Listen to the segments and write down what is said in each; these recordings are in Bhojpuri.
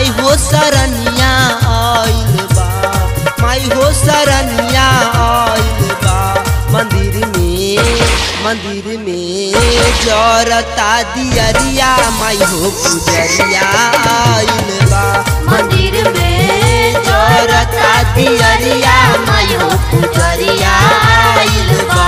माई हो सरनिया आइल बा माई हो सरनिया आइल बा मंदिर में मंदिर में जरता दियरिया माई हो पुजरिया आइल बा मंदिर में जरता दियरिया माई हो पुजरिया आइल बा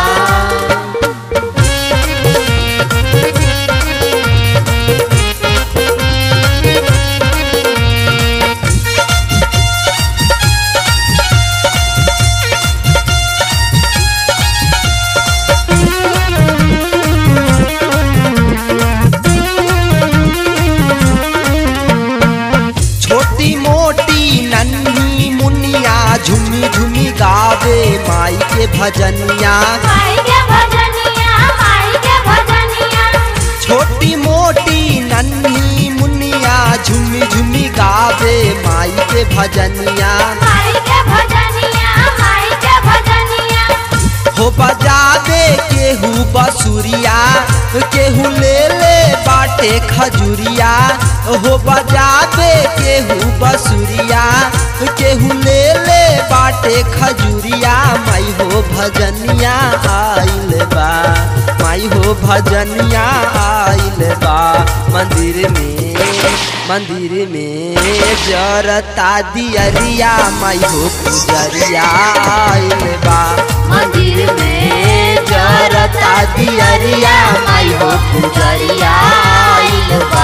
छोटी मोटी नन्ही मुनिया झुमी झुमी गावे माई के भजनिया माई के भजनिया माई के भजनिया छोटी मोटी नन्ही मुनिया झुमी झुमी गावे माई के भजनिया माई के भजनिया माई के भजनिया हो बजावे केहू बसुरिया केहू ले ले बाटे खजुरिया हो बजावे केहू बसुरिया केहू ले ले बाटे खजुरिया माई हो भजनिया आइल बा माई हो भजनिया आइल बा मंदिर में मंदिर में जरता दियरिया माई हो पुजरिया आइल बा मंदिर में जरता दियरिया माई हो पुजरिया आइल बा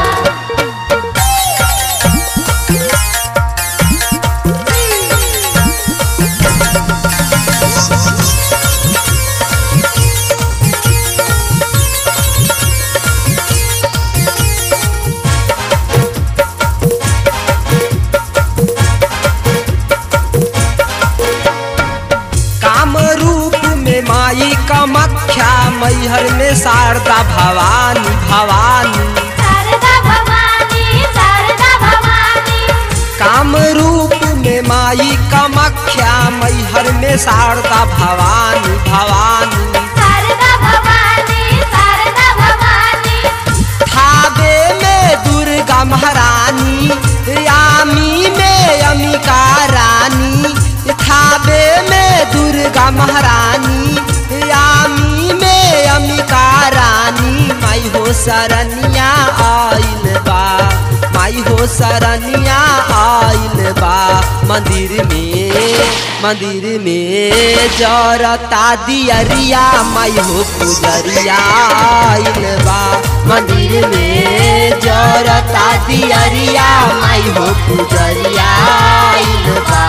काम रूप में माई कमख्या मैहर में शारदा भवानी भवानी शारदा भवानी शारदा भवानी काम रूप में माई कमख्या मैहर में शारदा भवानी भवानी शारदा भवानी शारदा भवानी थावे में दुर्गा महारानी यामी में अमिका रानी थावे में दुर्गा महारानी यामी में अमिका रानी माई हो सरनिया आइल बा माई हो सरनिया आइल बा मंदिर में मंदिर में जरता दियरिया माई हो पुजरिया आइल बा मंदिर में जरता दियरिया माई हो पुजरिया आइल बा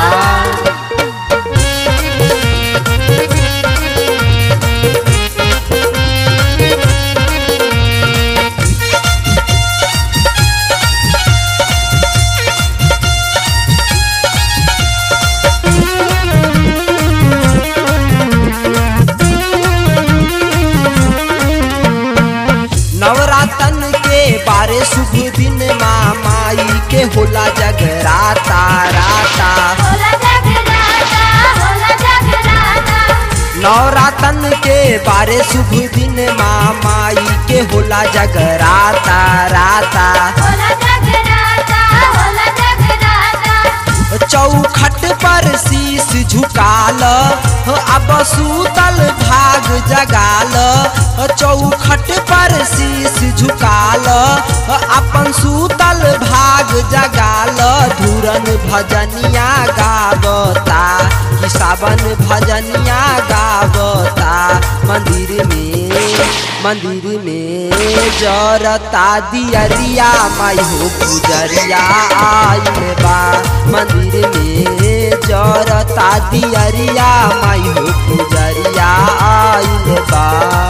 नवरातन के बारे शुभ दिन माँ माई के होला जगराता राता होला जगराता होला जगराता नवरातन के बारे शुभ दिन माँ माई के होला जगराता राता होला जगराता होला जगराता चौखट पर शीश झुकाल अब सूतल भाग जगाल चौखट पर शीश झुकाल अपन सूतल भाग जगाल धुरन भजनिया गावता कि सावन भजनिया गावता मंदिर में मंदिर में जरता दियरिया माई हो पुजरिया आइल बा मंदिर में जरता दियरिया माई हो पुजरिया आइल बा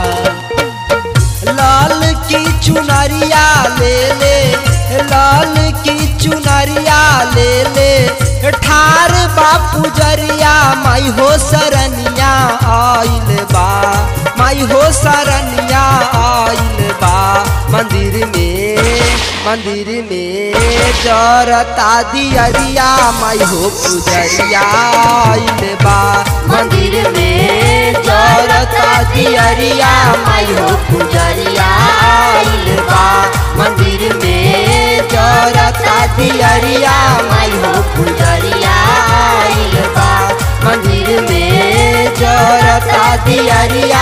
लाल की चुनरिया ले ले लाल की चुनरिया ले ले ठार बापू जरिया माई हो सरनिया आइल बा माई हो सरनिया आइल बा मंदिर में मंदिर में जरता दियरिया माई हो पुजरिया आइल बा मंदिर में जरता दियरिया माई हो पुजरिया आइल बा मंदिर में जरता दियरिया माई हो पुजरिया आइल बा मंदिर में जरता दियरिया